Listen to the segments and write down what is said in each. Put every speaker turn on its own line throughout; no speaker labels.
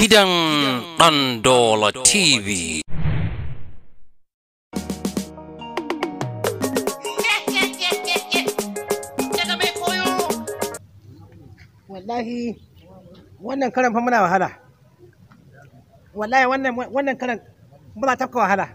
gidan Ɗandola TV.
wallahi wannan karan fa muna wahala wallahi wannan wannan karan muna tafka wahala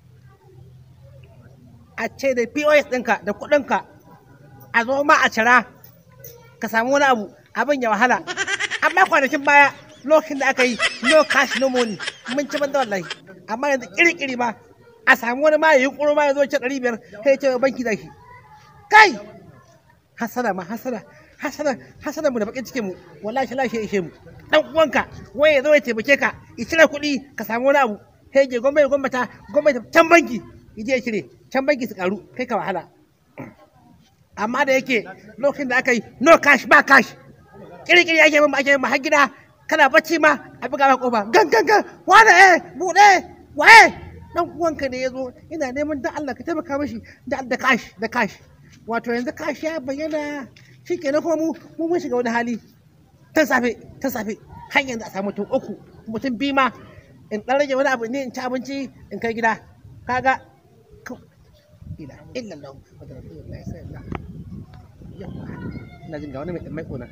a ce da pos ɗinka da kuɗinka a zo ma a cira ka samu wani abu abin ya wahala amma kwanakin baya lokacin da aka yi no cash no money mun ci banda wallahi amma yanzu kiri-kiri ma a samu wani ma ya yi ƙuro ma ya zo ce ɗari biyar sai ya ce banki da shi kai hasada ma hasada hasada hasada mu da bakin cikin mu wallahi Allah shi ishe mu dan uwanka wai ya zo ya taimake ka ya cire kuɗi ka samu wani abu sai je gwamnati gwamnati gwamnati can banki ya je ya cire can banki su karu kai ka wahala amma da yake lokacin da aka yi no cash ba cash kiri-kiri ake min ba ake min ba har gida kana bacci ma a buga ma kofa gan gan gan wane eh buɗe waye dan uwanka ne ya zo ina neman dan Allah ka taimaka mishi da da cash da cash wato yanzu cash ya bayyana shi kenan kuma mu mu mun shiga wani hali ta safe ta safe har yanzu a samu mutum uku mutum biyu ma in dan rage wani abu ne in ci abinci in kai gida kaga ila illa Allah wa rasulullahi sallallahu alaihi wasallam ina jin ga wani mai dan mai kona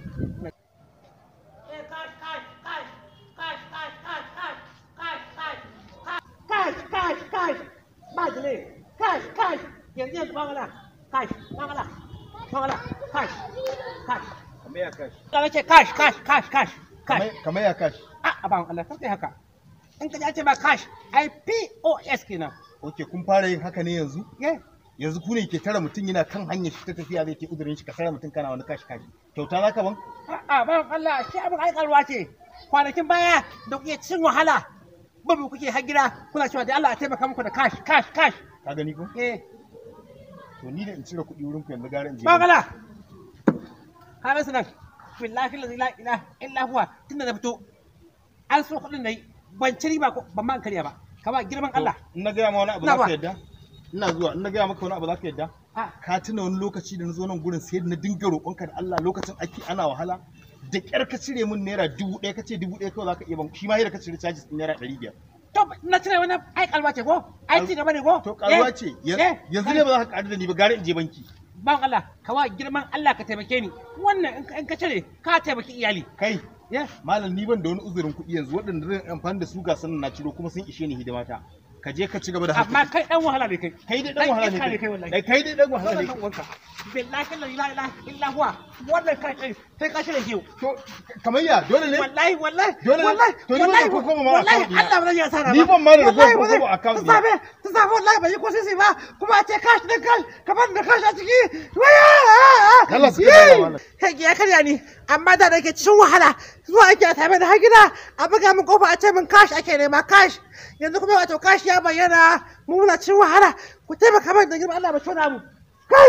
Cash, cash, cash, ba dile, cash, cash, yanzu yanzu ba mana, cash, ba mana, ba mana, cash, cash.
kamar ya kashi
Ka ce cash, cash, cash, cash, cash.
kamar ya kashi
A ban Allah sai haka. In ka ji an ce ba cash, ai POS kenan.
ok kun fara yin haka ne yanzu
Ye,
yanzu ku ne ke tara mutum yana kan hanyar shi ta tafiya zai ke uzurin shi ka tara mutum kana wani kashi kashi kyauta za ka ban
a'a ban Allah shi abin ai kalwa ce. Kwanakin baya da kuke cin wahala. Babu kuke har gida kuna cewa da Allah a taimaka muku da cash, cash, cash.
ka gani ko
Eh,
to ni da in cire kuɗi wurin ku yanzu gara in je
ba gala. Ka rasu nan. Billahi la ilaha illa illa huwa tunda na fito. An so kuɗin da yi ban ci riba ko ban man karya ba. Kama girman
To,
Allah.
in na gaya ma wani abu
Na
za
ba.
ka yadda ina zuwa in na gaya maka wani abu za ka yadda
Ah,
ka tuna wani lokaci da na zo nan gurin sai da na dinga roƙonka da Allah lokacin ake ana wahala da ƙyar ka cire min naira dubu ɗaya ka ce dubu ɗaya kawai za ka iya ban shi ma yadda ka cire charges ɗin naira ɗari biyar
To na cire wani ai kalwa ce ko? Ai ci gaba ne ko?
to ƙaruwa
Eh,
ce
eh,
yanzu ne ba za ka ƙaru da ni ba gara in je banki
Ban Allah, kawa girman Allah ka taimake ni. Wannan in ka- in ka cire ka taimaki iyali.
kai
Ya,
malam ni ban da wani uzurin kuɗi yanzu waɗanda zan amfani da su ga sanin na ciro kuma sun ishe ni hidimata ka je ka ci gaba da
amma
haka
kai dan wahala ne kai.
kai dai dan wahala ne
iska
kai
wallahi.
Eh, kai dai dan wahala
Wannan
ne
dan uwanka. Billahi la ilaha illa huwa. Wannan kai kai sai ka cire shi.
to kamar ya dole ne
Wallahi wallahi.
Dole ne?
wallahi.
To ni ban da
wallahi,
ko kuma ma
wallahi
account ɗina.
Allah ba zai yi asara ba.
Ni ban ma da
Wallahi
ko
ba zai-
kuma account
Ta safe, ta safe wallahi ban yi ko sisi ba. Kuma a ce cash da cash, kamar da cash a ciki. Waya!
Allah suka
Yee!
dama malam.
Kai ya karya ni, amma da nake cikin wahala zuwa ake a same da har gida a buga min kofa a ce min cash ake nema cash. Yanzu kuma wato cash ya bayyana mu muna cikin wahala ku taimaka min da girman Allah ba tona mu. Kai!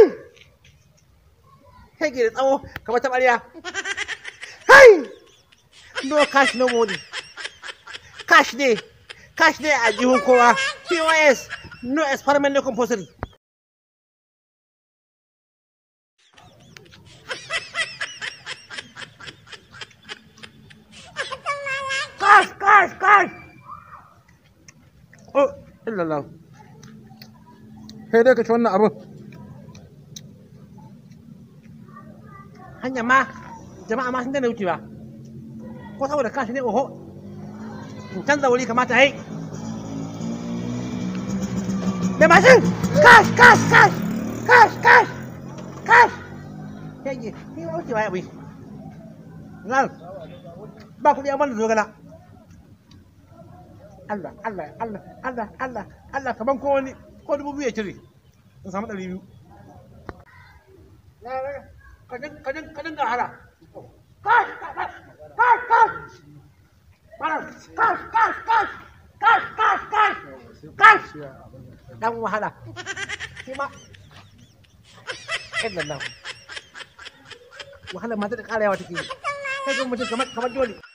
Kai ke da tsawo kamar ta ɓarya. Kai! No cash no money. Cash ne, cash ne a jihun kowa. POS, no experiment no compulsory. Cash, cash, cash. Oh, illallah. Sai dai ka ci wannan abin. Hanya ma, jama'a ma sun daina wucewa. Ko saboda kashi ne oho. In canza wuri kamata yi. Da mashin! Cash, cash, cash! Cash, cash! Cash! Yage, ni ma wucewa ya bai. Nan, ba kuɗi a mana zogala. Allah, Allah, Allah, Allah, Allah, Allah, kaman ko wani, ko dubu biyu ya cire. In samu ɗari biyu. Ka dinga hara. Kash, kash, kash, kash. Malam, kash, kash, kash, kash, kash, kash, kash. Dan wahala. Shi ma. Illallah. Wahala ma ta da ƙara yawa take yi. Kai ga mutum kamar kamar dole.